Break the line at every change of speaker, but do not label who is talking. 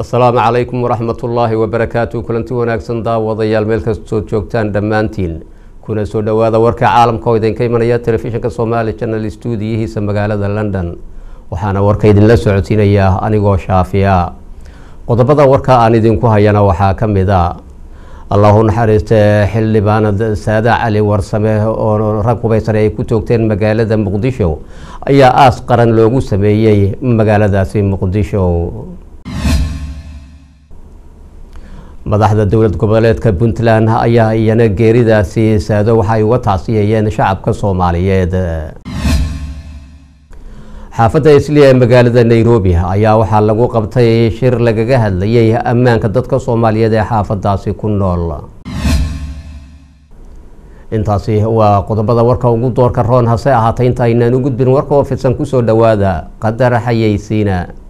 asalaamu calaykum waraxmat ullaahi wabarakaatu kulanti wanaagsan daawadayaal meel kastoo joogtaan dhammaantiin kuna soo dhowaada warka caalamka oo idinka imanaya telefishinka soomaali janal stuudiyihiisa magaalada london waxaana warka idinla socodsiinayaa anigoo shaafiya qodobada warka aan idinku hayana waxaa ka mid a allahu naxariiste xildhibaanad saada cali warsame oo rag hubaysane ay ku toogteen magaalada muqdisho ayaa aas qaran loogu sameeyey magaaladaasi muqdisho madaxda dowlad goboleedka puntland ayaa iyana geeridaasi saado waxay uga tacsiyeeyeen shacabka soomaaliyeed xaafadda isliya ee magaalada nairobi ayaa waxaa lagu qabtay shir lagaga hadlayay ammaanka dadka soomaaliyeed ee xaafadaasi ku nool intaasi waa qodobada warka ugu doorka roon hase ahaatay inta aynaan u gudbin warka oo fidsan kusoo dhowaada qadar xayeysiina